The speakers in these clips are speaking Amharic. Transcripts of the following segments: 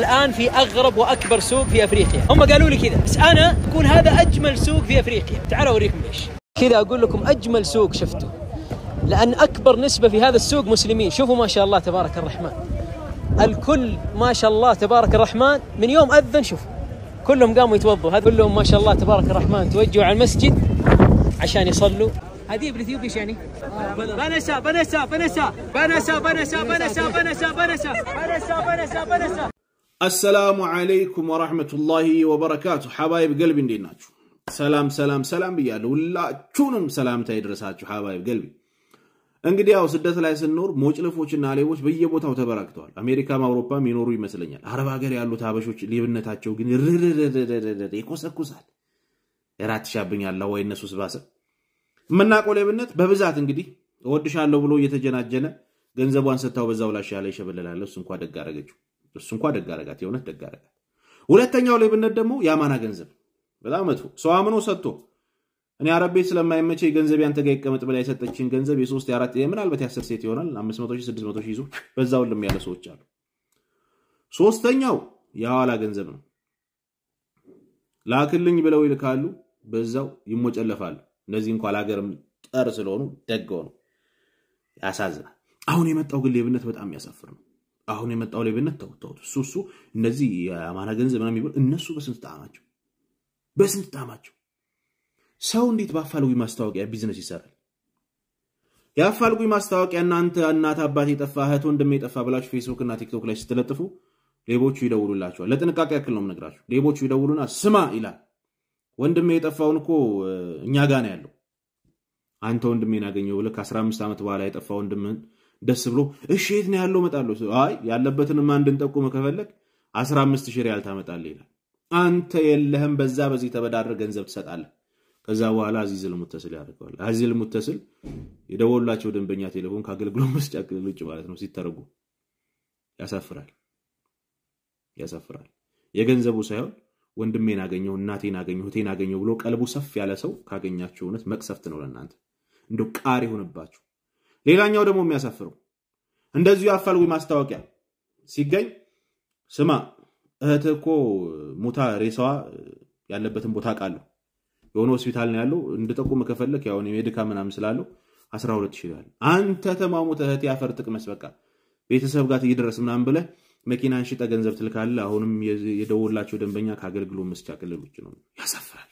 الآن في أغرب وأكبر سوق في أفريقيا هم قالوا لي كذا بس أنا أقول هذا أجمل سوق في أفريقيا تعالوا أوريكم ليش كذا أقول لكم أجمل سوق شفته لأن أكبر نسبة في هذا السوق مسلمين شوفوا ما شاء الله تبارك الرحمن الكل ما شاء الله تبارك الرحمن من يوم أذن شوفوا كلهم قاموا يتوضوا هذا كلهم ما شاء الله تبارك الرحمن توجهوا على المسجد عشان يصلوا هذه بالاثيوبي ايش يعني؟ بنسا بنسا بنسا بنسا بنسا بنسا بنسا بنسا بنسا بنسا بنسا አሰላሙ አለይኩም ወራህመቱላሂ ወበረካቱ። ሐባይብ ገልቢ እንዴት ናችሁ? ሰላም ሰላም ሰላም ብያለሁ። ሁላችሁንም ሰላምታ ይድረሳችሁ ሐባይብ ገልቢ። እንግዲህ ያው ስደት ላይ ስንኖር ሞጭልፎችና ሌቦች በየቦታው ተበራክተዋል። አሜሪካም አውሮፓም ይኖሩ ይመስለኛል። አረብ ሀገር ያሉት ሀበሾች ሌብነታቸው ግን ርርርርርርር ይኮሰኩሳል። እራት ሻብኛላ ወይ እነሱስ ባሰ። የምናውቀው ሌብነት በብዛት እንግዲህ እወድሻለሁ ብሎ እየተጀናጀነ ገንዘቧን ስታው በዛው ላሽ ያለ ይሸበልላል። እሱ እንኳ ደግ አረገችው። እሱ እንኳ ደግ አረጋት፣ የእውነት ደግ አረጋት። ሁለተኛው ሌብነት ደግሞ የአማና ገንዘብ በጣም መጥፎ። ሰው አምኖ ሰጥቶ እኔ አረብ ቤት ስለማይመቸኝ ገንዘብ ያንተ ጋር ይቀመጥ ብላ የሰጠችን ገንዘብ የሶስት የአራት ምናልባት የአስር ሴት ይሆናል አምስት መቶ ሺህ ስድስት መቶ ሺህ ይዞ በዛው ልም ያለ ሰዎች አሉ። ሶስተኛው የሐዋላ ገንዘብ ነው። ላክልኝ ብለው ይልካሉ፣ በዛው ይሞጨለፋሉ። እነዚህ እንኳ ለሀገርም ጠር ስለሆኑ ደግ ነው። ያሳዝናል። አሁን የመጣው ግን ሌብነት በጣም የሚያሳፍር ነው። አሁን የመጣው ሌብነት ተውተውት እሱ እሱ እነዚህ የአማና ገንዘብ ምናምን የሚባሉ እነሱ በስንት ጣዕማቸው በስንት ጣዕማቸው ሰው እንዴት በአፋልጉኝ ማስታወቂያ ቢዝነስ ይሰራል? የአፋልጉኝ ማስታወቂያ እናንተ እናት አባት የጠፋ እህት ወንድም የጠፋ ብላችሁ ፌስቡክ እና ቲክቶክ ላይ ስትለጥፉ ሌቦቹ ይደውሉላቸዋል። ለጥንቃቄ ያክል ነው የምነግራችሁ። ሌቦቹ ይደውሉና ስማ ይላል ወንድሜ የጠፋውን እኮ እኛ ጋ ነው ያለው። አንተ ወንድሜን አገኘው ብለህ ከ15 ዓመት በኋላ የጠፋ ወንድምህን ደስ ብሎ እሺ የት ነው ያለው እመጣለሁ። አይ ያለበትንማ እንድንጠቁም ከፈለግ 15 ሺህ ሪያል ታመጣለህ ይላል። አንተ የለህም፣ በዛ በዚህ ተበዳድረህ ገንዘብ ትሰጣለህ። ከዛ በኋላ አዚዝ ልሙተስል ያደርገዋል። አዚዝ ልሙተስል የደወሉላቸው ደንበኛ ቴሌፎን ከአገልግሎት መስጫ ክልል ውጭ ማለት ነው። ሲተረጉ ያሳፍራል፣ ያሳፍራል። የገንዘቡ ሳይሆን ወንድሜን አገኘው፣ እናቴን አገኘው፣ እህቴን አገኘው ብሎ ቀልቡ ሰፍ ያለ ሰው ካገኛችሁ እውነት መቅሰፍት ነው ለእናንተ፣ እንደ ቃር ይሆንባችሁ። ሌላኛው ደግሞ የሚያሳፍረው እንደዚሁ የአፋልጉኝ ማስታወቂያ ሲገኝ ስማ እህትህ እኮ ሙታ ሬሳዋ ያለበትን ቦታ አውቃለሁ የሆነ ሆስፒታል ነው ያለው እንድጠቁም ከፈለክ ያው ሜዲካ ምናምን ስላለው 12 ሺህ ይላል። አንተ ተማሙት እህቴ አፈር ጥቅመስ በቃ ቤተሰብ ጋር እየደረስ ምናምን ብለህ መኪናን ሽጠ ገንዘብ ትልካለህ። አሁንም የደወላቸው ደንበኛ ከአገልግሎት መስጫ ክልል ውጭ ነው። ያሳፍራል፣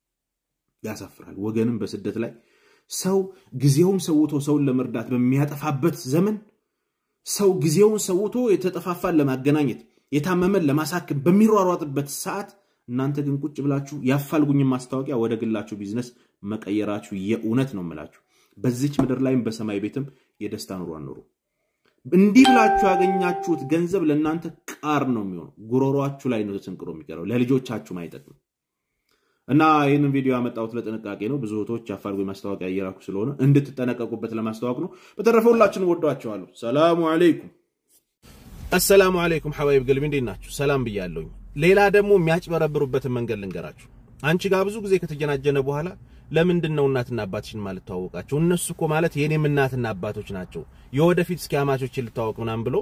ያሳፍራል። ወገንም በስደት ላይ ሰው ጊዜውን ሰውቶ ሰውን ለመርዳት በሚያጠፋበት ዘመን ሰው ጊዜውን ሰውቶ የተጠፋፋን ለማገናኘት የታመመን ለማሳከም በሚሯሯጥበት ሰዓት እናንተ ግን ቁጭ ብላችሁ የአፋልጉኝን ማስታወቂያ ወደ ግላችሁ ቢዝነስ መቀየራችሁ የእውነት ነው የምላችሁ። በዚች ምድር ላይም በሰማይ ቤትም የደስታ ኑሮ አኑሩ። እንዲህ ብላችሁ ያገኛችሁት ገንዘብ ለእናንተ ቃር ነው የሚሆነው። ጉሮሯችሁ ላይ ነው ተሰንቅሮ የሚቀረው፣ ለልጆቻችሁም አይጠቅም። እና ይህንን ቪዲዮ ያመጣሁት ለጥንቃቄ ነው። ብዙ እህቶች የአፋልጉኝ ማስታወቂያ እየላኩ ስለሆነ እንድትጠነቀቁበት ለማስታወቅ ነው። በተረፈ ሁላችንም ወዷቸዋለሁ። ሰላሙ አለይኩም። አሰላሙ አለይኩም ሐባይብ ገልቢ እንዴት ናችሁ? ሰላም ብያለሁኝ። ሌላ ደግሞ የሚያጭበረብሩበትን መንገድ ልንገራችሁ። አንቺ ጋር ብዙ ጊዜ ከተጀናጀነ በኋላ ለምንድን ነው እናትና አባትሽን ማለት ተዋወቃቸው? እነሱ እኮ ማለት የኔም እናትና አባቶች ናቸው፣ የወደፊት እስኪ አማቾችን ልታወቅ ምናምን ብሎ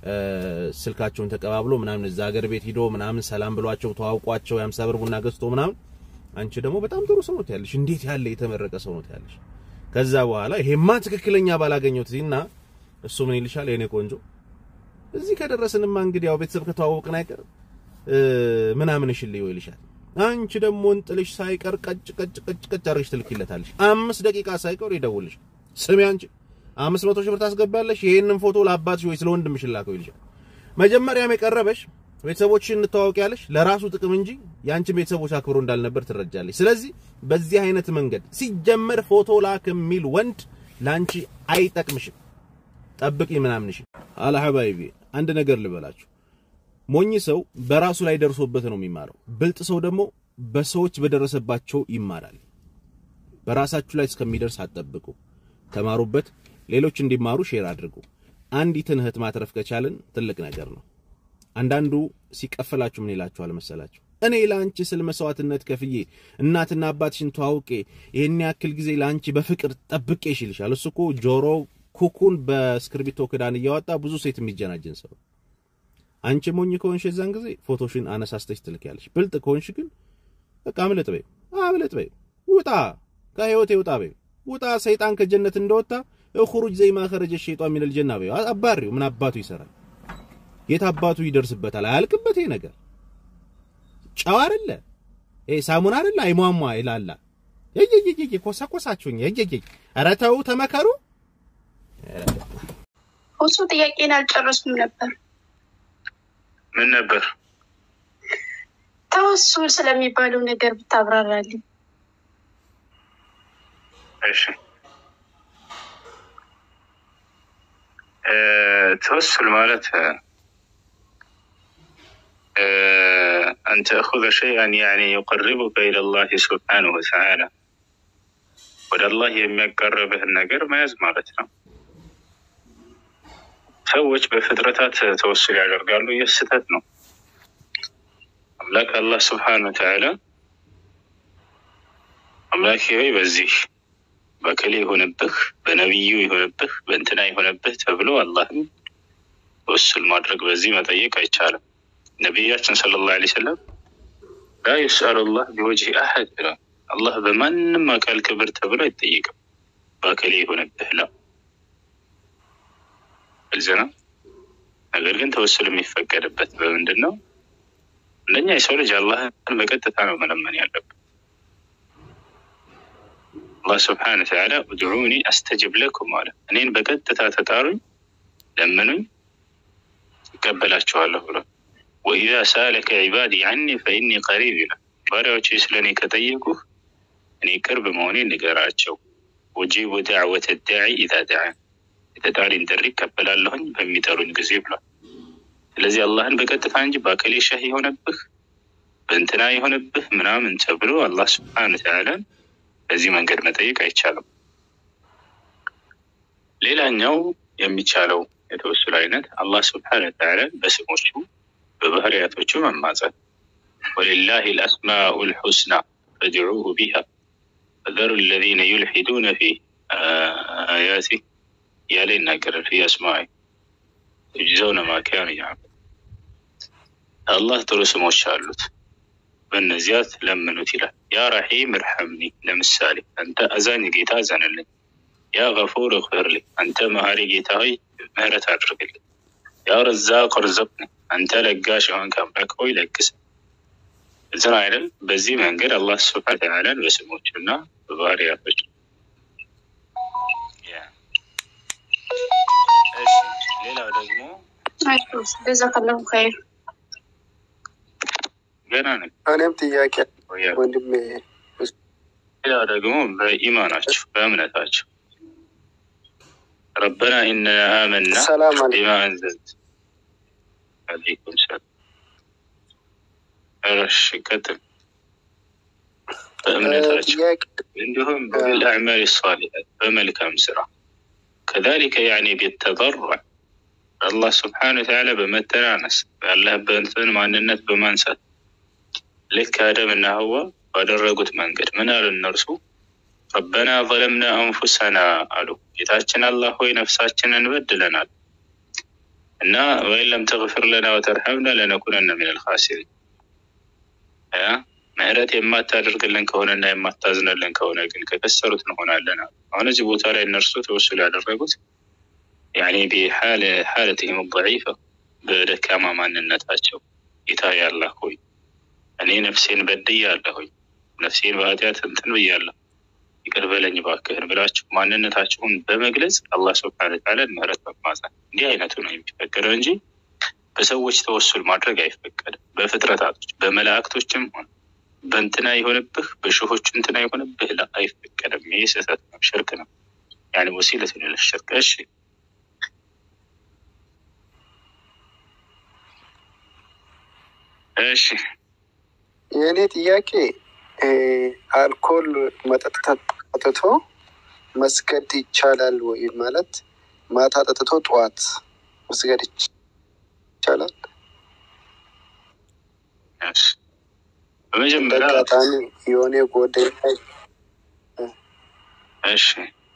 ስልካቸውን ተቀባብሎ ምናምን እዛ ሀገር ቤት ሂዶ ምናምን ሰላም ብሏቸው ተዋውቋቸው የአምሳ ብር ቡና ገዝቶ ምናምን አንቺ ደግሞ በጣም ጥሩ ሰው ነው ትያለሽ። እንዴት ያለ የተመረቀ ሰው ነው ትያለሽ። ከዛ በኋላ ይሄማ ትክክለኛ ባላገኘሁት እና እሱ ምን ይልሻል? የኔ ቆንጆ እዚህ ከደረስንማ እንግዲህ ያው ቤተሰብ ከተዋወቅን አይቀር ምናምን እሽልኝ ይልሻል። አንቺ ደግሞ እንጥልሽ ሳይቀር ቀጭ ቀጭ ቀጭ ቀጭ አድርገሽ ትልኪለታለሽ። አምስት ደቂቃ ሳይቀር ይደውልሽ። ስሚ አንቺ አምስት መቶ ሺህ ብር ታስገባለሽ፣ ይሄንን ፎቶ ለአባትሽ ወይ ስለወንድምሽ ላከው ይልሻል። መጀመሪያም የቀረበሽ ቤተሰቦችሽን እንተዋወቂያለሽ ለራሱ ጥቅም እንጂ የአንቺን ቤተሰቦች አክብሮ እንዳልነበር ትረጃለሽ። ስለዚህ በዚህ አይነት መንገድ ሲጀመር ፎቶ ላክ የሚል ወንድ ለአንቺ አይጠቅምሽም። ጠብቂ ምናምንሽ አላ ሐባይቢ አንድ ነገር ልበላችሁ። ሞኝ ሰው በራሱ ላይ ደርሶበት ነው የሚማረው። ብልጥ ሰው ደግሞ በሰዎች በደረሰባቸው ይማራል። በራሳችሁ ላይ እስከሚደርስ አትጠብቁ፣ ተማሩበት። ሌሎች እንዲማሩ ሼር አድርጉ። አንዲትን እህት ማትረፍ ከቻልን ትልቅ ነገር ነው። አንዳንዱ ሲቀፈላችሁ ምን ይላችኋል መሰላችሁ? እኔ ለአንቺ ስል መስዋዕትነት ከፍዬ እናትና አባትሽን ተዋውቄ ይህን ያክል ጊዜ ለአንቺ በፍቅር ጠብቄሽ ይልሻል። እሱ እኮ ጆሮ ኩኩን በእስክርቢቶ ክዳን እያወጣ ብዙ ሴት የሚጀናጅን ሰው አንቺ ሞኝ ከሆንሽ የዛን ጊዜ ፎቶሽን አነሳስተሽ ትልኪያለሽ። ብልጥ ከሆንሽ ግን በቃ አምልጥ በይው፣ አምልጥ በይው፣ ውጣ ከህይወቴ ውጣ በይው፣ ውጣ ሰይጣን ከጀነት እንደወጣ እኹሩጅ ዘይ ማኸረጀ ሸይጣን ሚነል ጀና በይው። አባሪው ምን አባቱ ይሰራል? የት አባቱ ይደርስበታል? አያልቅበት ይሄ ነገር ጨው አይደለ ይሄ ሳሙና አይደለ አይሟሟ ይላላ የየየየ ኮሰኮሳችሁኝ የየየ ኧረ ተው ተመከሩ። እሱ ጥያቄን አልጨረስኩም ነበር። ምን ነበር? ተወሱል ስለሚባለው ነገር ብታብራራልኝ። እሺ እ ተወሱል ማለት እ አን ተእኹዘ ሸይአን ያዕኒ ዩቀርቡከ ኢለላህ ሱብሓነሁ ወተዓላ ወደ አላህ የሚያቀርብህን ነገር መያዝ ማለት ነው። ሰዎች በፍጥረታት ተወሱል ያደርጋሉ። ይህ ስህተት ነው። አምላክ አላህ ስብሓነ ወተዓላ አምላክ ሆይ በዚህ በከሌ የሆነብህ በነቢዩ የሆነብህ በእንትና የሆነብህ ተብሎ አላህን ተወሱል ማድረግ በዚህ መጠየቅ አይቻልም። ነቢያችን ሰለላሁ ዐለይሂ ወሰለም ላ ዩስአሉ ላህ ቢወጅህ አሐድ ብለዋል። አላህ በማንም አካል ክብር ተብሎ አይጠየቅም። በከሌ የሆነብህ ላ ግልጽ ነው። ነገር ግን ተወሱል የሚፈቀድበት በምንድን ነው? አንደኛ የሰው ልጅ አላህን በቀጥታ ነው መለመን ያለበት። አላህ ስብሓነ ወተዓላ udዑኒ አስተጅብ ለኩም አለ። እኔን በቀጥታ ተጣሩኝ፣ ለምኑኝ ይቀበላችኋለሁ ብሎ ወኢዛ ሳለከ ዒባዲ ዐኒ ፈኢኒ ቀሪብ ይላል። ባሪያዎች ስለ እኔ ከጠየቁህ እኔ ቅርብ መሆኔ ንገራቸው። ወጂቡ ዳዕወተ ዳዒ ኢዛ ደዓን የተጣሪን ጥሪ ይቀበላለሁኝ በሚጠሩኝ ጊዜ ብሏል። ስለዚህ አላህን በቀጥታ እንጂ በአከሌ ሸህ የሆነብህ በእንትና የሆነብህ ምናምን ተብሎ አላህ ስብሓነ ወተዓላ በዚህ መንገድ መጠየቅ አይቻልም። ሌላኛው የሚቻለው የተወሱል አይነት አላህ ስብሓነ ወተዓላ በስሞቹ በባህርያቶቹ መማጸን ወሊላሂ ልአስማኡ ልሑስና ፈድዑሁ ቢሃ ፈዘሩ ለዚነ ዩልሒዱነ ፊ አያቲ እያለ ይናገራል። ፊ አስማኢ ዩጅዘውነ ማ ካኑ ያዕመሉን አላህ ጥሩ ስሞች አሉት፣ በእነዚያት ለምኑት ይላል። ያ ረሒም እርሐምኒ፣ ለምሳሌ አንተ አዛኝ ጌታ አዘንልኝ። ያ ገፉር እግፊርሊ፣ አንተ መሀሪ ጌታ ሆይ ምህረት አድርግልኝ። ያ ረዛቅ እርዝቅኒ፣ አንተ ለጋሽ የሆንክ አምላክ ሆይ ለግስ እዝን አይደል? በዚህ መንገድ አላህ ስብሐነ ወተዓላን በስሞቹና በባህርያቶች ሌላው ደግሞ ጀዛከላሁ ኸይር። ገና ነው። እኔም ጥያቄ ወንድሜ ሌላው ደግሞ በኢማናቸው በእምነታቸው ረበና ኢነና አመና ሰላም አለ ቢማ አንዘልት አለይኩም ሰላም። እሺ ቀጥል። በእምነታቸው ጥያቄ እንዲሁም بالأعمال الصالحة በመልካም ስራ ከذلك يعني بالتضرع አላህ ስብሓነ ወተዓላ በመተናነስ ያለህበትን ማንነት በማንሳት ልክ አደም እና ሀዋ ባደረጉት መንገድ ምን አሉ እነርሱ ረበና ዘለምና አንፉሰና አሉ ጌታችን አላህ ሆይ ነፍሳችንን በድለናል እና ወይን ለም ተግፊር ለና ወተርሐምና ለነኩነነ ሚነል ኻሲሪን ያ ምህረት የማታደርግልን ከሆነና የማታዝንልን ከሆነ ግን ከከሰሩት እንሆናለን አሉ። አሁን እዚህ ቦታ ላይ እነርሱ ተወሱል ያደረጉት ያኔ ቢሓለትህም ضዒፈ በደካማ ማንነታቸው ጌታ ያላህ ሆይ እኔ ነፍሴን በድያለሁኝ ነፍሴን በኃጢአት እንትን ብያለሁ ይቅር በለኝ እባክህን ብላችሁ ማንነታችሁን በመግለጽ አላህ ስብሐነ ወተዓላ ምህረት መማጸን እንዲህ አይነቱ ነው የሚፈቀደው እንጂ በሰዎች ተወሱል ማድረግ አይፈቀድም። በፍጥረታቶች በመላእክቶችም ሆነ በእንትና የሆነብህ በሽሆቹ እንትና የሆነብህ ላ አይፈቀድም። ይህ ስህተት ነው፣ ሽርክ ነው። ያኔ ወሲለት ነው ለሽርክ። እሺ እሺ የእኔ ጥያቄ እ አልኮል መጠጥ ጠጥቶ መስገድ ይቻላል ወይ? ማለት ማታ ጠጥቶ ጠዋት መስገድ ይቻላል? እሺ እንደ በመጀመሪያ አጋጣሚ የሆነ ጓደኛ እሺ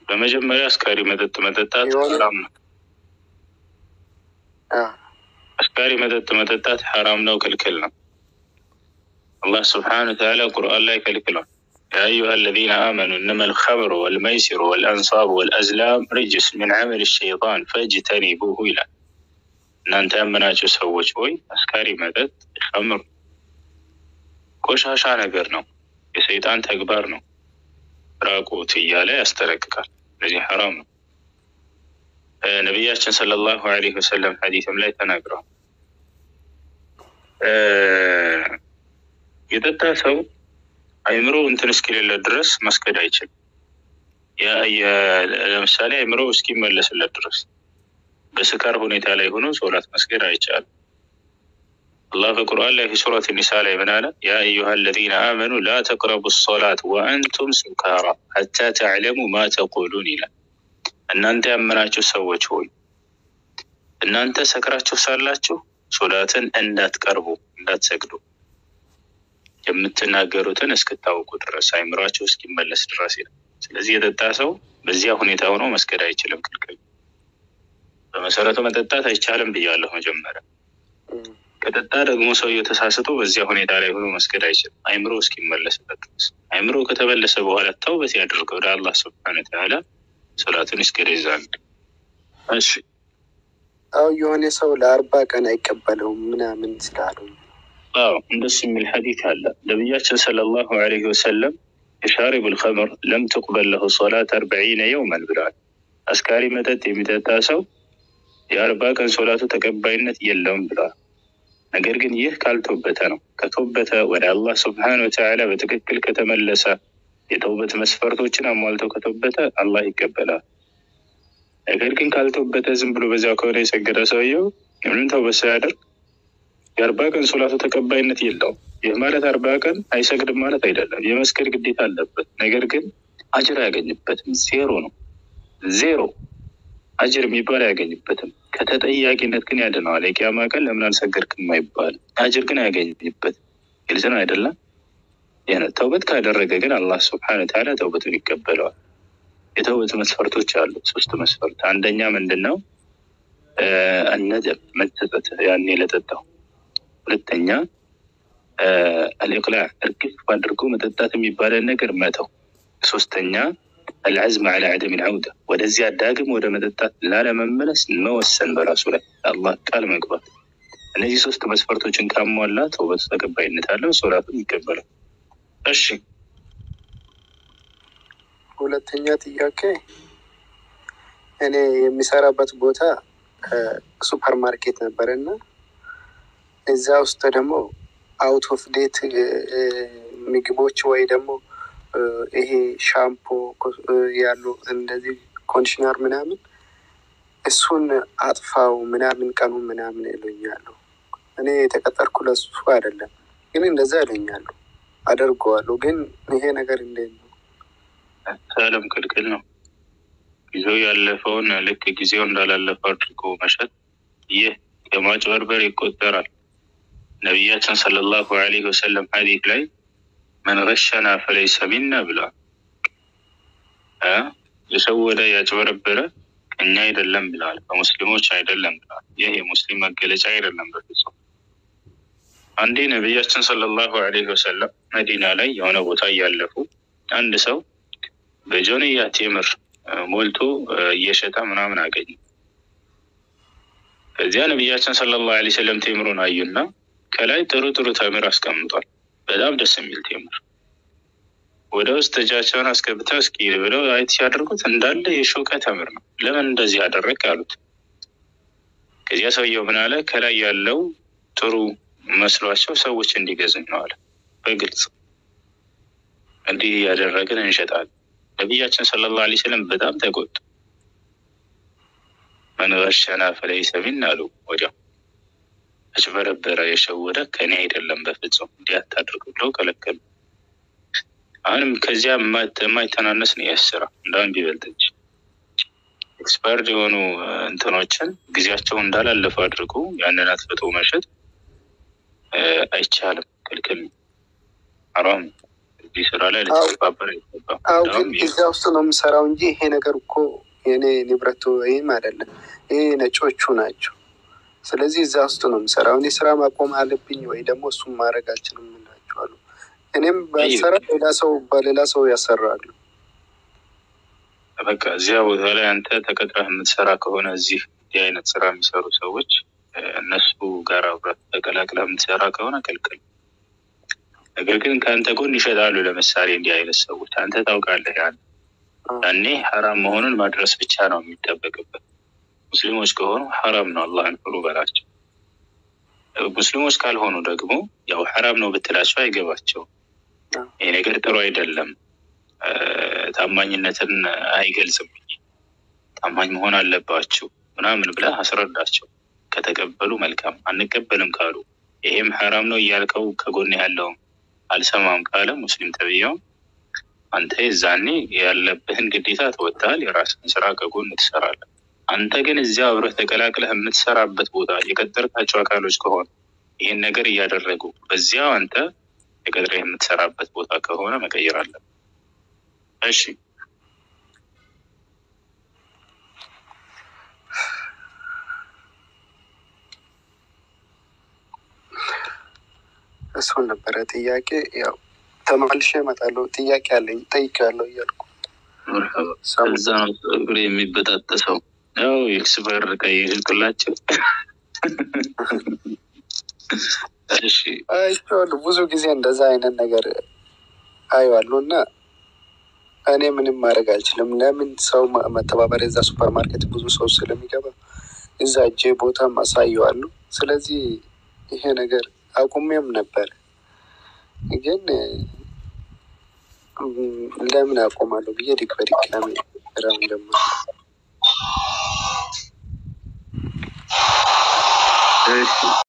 በመጀመሪያ አስካሪ መጠጥ መጠጣት የሆነ- ሐራም ነው። አ፣ አስካሪ መጠጥ መጠጣት ሐራም ነው፣ ክልክል ነው። አላህ ስብሓነ ወተዓላ ቁርአን ላይ ከልክሏል። ያ አዩሃ አለዚነ አመኑ እነማ ልኸምሩ ወልመይሲሩ ወልአንሳቡ ወልአዝላም ርጅስ ሚን ዐመል ሸይጣን ፈጅተኒቡሁ ይላል። እናንተ ያመናችሁ ሰዎች ሆይ አስካሪ መጠጥ ኸምር ቆሻሻ ነገር ነው፣ የሰይጣን ተግባር ነው፣ ራቁት እያለ ያስጠነቅቃል። ስለዚህ ሐራም ነው። ነቢያችን ሰለላሁ ዐለይሂ ወሰለም ሐዲስም ላይ ተናግረዋል። የጠጣ ሰው አይምሮ እንትን እስኪሌለ ድረስ መስገድ አይችልም። ለምሳሌ አይምሮ እስኪመለስለት ድረስ በስካር ሁኔታ ላይ ሆኖ ሶላት መስገድ አይቻልም። አላህ በቁርአን ላይ ሱረት ኒሳ ላይ ምን አለ? ያ አዩሃ አለዚነ አመኑ ላ ተቅረቡ ሶላት ወአንቱም ሱካራ ሐታ ተዕለሙ ማ ተቁሉን ይላል። እናንተ ያመናችሁ ሰዎች ሆይ እናንተ ሰክራችሁ ሳላችሁ ሶላትን እንዳትቀርቡ እንዳትሰግዱ የምትናገሩትን እስክታውቁ ድረስ አይምሯቸው እስኪመለስ ድረስ ይላል። ስለዚህ የጠጣ ሰው በዚያ ሁኔታ ሆኖ መስገድ አይችልም፣ ክልክል። በመሰረቱ መጠጣት አይቻልም ብያለሁ መጀመሪያ። ከጠጣ ደግሞ ሰውየው ተሳስቶ በዚያ ሁኔታ ላይ ሆኖ መስገድ አይችልም፣ አይምሮ እስኪመለስበት ድረስ። አይምሮ ከተመለሰ በኋላ ተውበት ያደርገ ወደ አላህ ስብሐነ ወተዓላ ሶላቱን ይስገድ ይዛል። እሺ አው የሆነ ሰው ለአርባ ቀን አይቀበለውም ምናምን ስላሉ አዎ እንደሱ የሚል ሐዲት አለ። ነቢያችን ሰለላሁ ዐለይሂ ወሰለም የሻሪቡ ልኸምር ለም ትቅበል ለሁ ሶላት አርበዒነ የውመን ብለዋል። አስካሪ መጠጥ የሚጠጣ ሰው የአርባ ቀን ሶላቱ ተቀባይነት የለውም ብለዋል። ነገር ግን ይህ ካልተወበተ ነው። ከተወበተ ወደ አላህ ስብሐነ ወተዓላ በትክክል ከተመለሰ የተውበት መስፈርቶችን አሟልተው ከተወበተ አላህ ይቀበላል። ነገር ግን ካልተወበተ ዝም ብሎ በዚያው ከሆነ የሰገደ ሰውየው ምንም ተውበት ሳያደርግ የአርባ ቀን ሶላቱ ተቀባይነት የለውም። ይህ ማለት አርባ ቀን አይሰግድም ማለት አይደለም። የመስገድ ግዴታ አለበት። ነገር ግን አጅር አያገኝበትም። ዜሮ ነው። ዜሮ አጅር የሚባል አያገኝበትም። ከተጠያቂነት ግን ያድነዋል። የቂያማ ቀን ለምን አልሰገድክም አይባልም። አጅር ግን አያገኝበትም። ግልጽ ነው አይደለም? ተውበት ካደረገ ግን አላህ ስብሐነ ወተዓላ ተውበቱን ይቀበለዋል። የተውበት መስፈርቶች አሉ። ሶስት መስፈርት። አንደኛ ምንድን ነው? አነደም መጸጸት፣ ያኔ ለጠጣው ሁለተኛ አልኢቅላዕ እርግፍ አድርጎ መጠጣት የሚባለን ነገር መተው። ሶስተኛ አልዐዝም ዐላ ዐደም ልዐውዳ ወደዚያ ዳግም ወደ መጠጣት ላለመመለስ መወሰን በራሱ ላይ አላህ ቃል መግባት። እነዚህ ሶስት መስፈርቶችን ካሟላ ተውበቱ ተቀባይነት አለው፣ ሶላቱም ይቀበላል። እሺ ሁለተኛ ጥያቄ እኔ የሚሰራበት ቦታ ሱፐር ማርኬት ነበረ እና እዛ ውስጥ ደግሞ አውት ኦፍ ዴት ምግቦች ወይ ደግሞ ይሄ ሻምፖ ያሉ እንደዚህ ኮንዲሽነር ምናምን እሱን አጥፋው ምናምን ቀኑ ምናምን ይሉኛሉ። እኔ የተቀጠርኩ ለሱ አይደለም፣ ግን እንደዛ ይሉኛሉ። አደርገዋለሁ። ግን ይሄ ነገር እንዴት ነው? ሰለም ክልክል ነው። ጊዜው ያለፈውን ልክ ጊዜው እንዳላለፈ አድርጎ መሸጥ ይህ የማጭበርበር ይቆጠራል። ነቢያችን ሰለላሁ ዐለይሂ ወሰለም ሐዲስ ላይ መን ገሸና ፈለይሰ ሚና ብለዋል። የሸወደ ያጭበረበረ ከኛ አይደለም ብለዋል። ከሙስሊሞች አይደለም ብለዋል። ይህ የሙስሊም መገለጫ አይደለም በፍጹም። አንዴ ነቢያችን ሰለላሁ ዐለይሂ ወሰለም መዲና ላይ የሆነ ቦታ እያለፉ አንድ ሰው በጆንያ ቴምር ሞልቶ እየሸጠ ምናምን አገኙ። ከዚያ ነቢያችን ሰለላሁ ዐለይሂ ወሰለም ቴምሩን አዩና ከላይ ጥሩ ጥሩ ተምር አስቀምጧል። በጣም ደስ የሚል ቴምር። ወደ ውስጥ እጃቸውን አስገብተው እስኪ ብለው አይት ሲያደርጉት እንዳለ የሾቀ ተምር ነው። ለምን እንደዚህ አደረግ አሉት። ከዚያ ሰውየው ምን አለ? ከላይ ያለው ጥሩ መስሏቸው ሰዎች እንዲገዙኝ ነው አለ። በግልጽ እንዲህ እያደረግን እንሸጣለን። ነቢያችን ሰለላሁ ዐለይሂ ወሰለም በጣም ተቆጡ። መን ገሸና ፈለይሰ ሚና አሉ። ወዲያው አጭበረበረ፣ የሸወደ ከኔ አይደለም በፍጹም እንዲህ አታድርግ ብለው ከለከሉ። አሁንም ከዚያ የማይተናነስ ነው ያስራ እንዳሁን ቢበልጥ እንጂ ኤክስፓየርድ የሆኑ እንትኖችን ጊዜያቸው እንዳላለፉ አድርጎ ያንን አጥፍቶ መሸጥ አይቻልም፣ ክልክል ነው፣ ሐራም ነው። እዚህ ስራ ላይ ልትተባበር አይገባም። አው እንዳውም ግን እዛ ውስጥ ነው የምሰራው እንጂ ይሄ ነገር እኮ የኔ ንብረቱ ወይም አይደለም። ይሄ ነጮቹ ናቸው። ስለዚህ እዛ ውስጥ ነው የምሰራው። እኔ ስራ ማቆም አለብኝ ወይ ደግሞ እሱም ማድረግ አልችልም እላቸዋሉ። እኔም ባልሰራ ሌላ ሰው በሌላ ሰው ያሰራሉ። በቃ እዚያ ቦታ ላይ አንተ ተቀጥረህ የምትሰራ ከሆነ እዚህ እንዲህ አይነት ስራ የሚሰሩ ሰዎች እ፣ እነሱ ጋር አብረህ ተቀላቅለህ የምትሰራ ከሆነ ክልክል። ነገር ግን ከአንተ ጎን ይሸጣሉ። ለምሳሌ እንዲህ አይነት ሰዎች አንተ ታውቃለህ። ያን ያኔ ሐራም መሆኑን ማድረስ ብቻ ነው የሚጠበቅበት። ሙስሊሞች ከሆኑ ሐራም ነው አላህን ፍሩ በላቸው። እ፣ ሙስሊሞች ካልሆኑ ደግሞ ያው ሐራም ነው ብትላቸው አይገባቸውም። ይሄ ነገር ጥሩ አይደለም እ፣ ታማኝነትን አይገልጽም፣ ታማኝ መሆን አለባችሁ ምናምን ብለህ አስረዳቸው። ከተቀበሉ መልካም፣ አንቀበልም ካሉ ይሄም ሐራም ነው እያልከው ከጎን ያለውም አልሰማም ካለ ሙስሊም ተብዬው አንተ የዛኔ ያለብህን ግዴታ ትወጣል። የራስህን ስራ ከጎን ትሰራለህ። አንተ ግን እዚያ አብረህ ተቀላቅለህ የምትሰራበት ቦታ የቀጠርካቸው አካሎች ከሆነ ይህን ነገር እያደረጉ በዚያው አንተ የቀጥረህ የምትሰራበት ቦታ ከሆነ መቀየር አለብህ። እሺ እሱን ነበረ ጥያቄ። ያው ተመልሼ እመጣለሁ። ጥያቄ አለኝ ጠይቄያለሁ እያልኩ መርሐባ። ሰሙ እዛ ነው ፀጉር የሚበጣጠሰው። ያው ኤክስፐር ቀይርቅላቸው። እሺ አይቼዋለሁ። ብዙ ጊዜ እንደዛ አይነት ነገር አየዋለሁ እና እኔ ምንም ማድረግ አልችልም። ለምን ሰው ማ- መተባበር የዛ ሱፐር ማርኬት ብዙ ሰው ስለሚገባ እዛ እጄ ቦታም አሳየዋለሁ። ስለዚህ ይሄ ነገር አቁሜም ነበር፣ ግን እም፣ ለምን አቆማለሁ ብዬ ዲግ በድጋሚ ስራውን ጀመርኩ። እሺ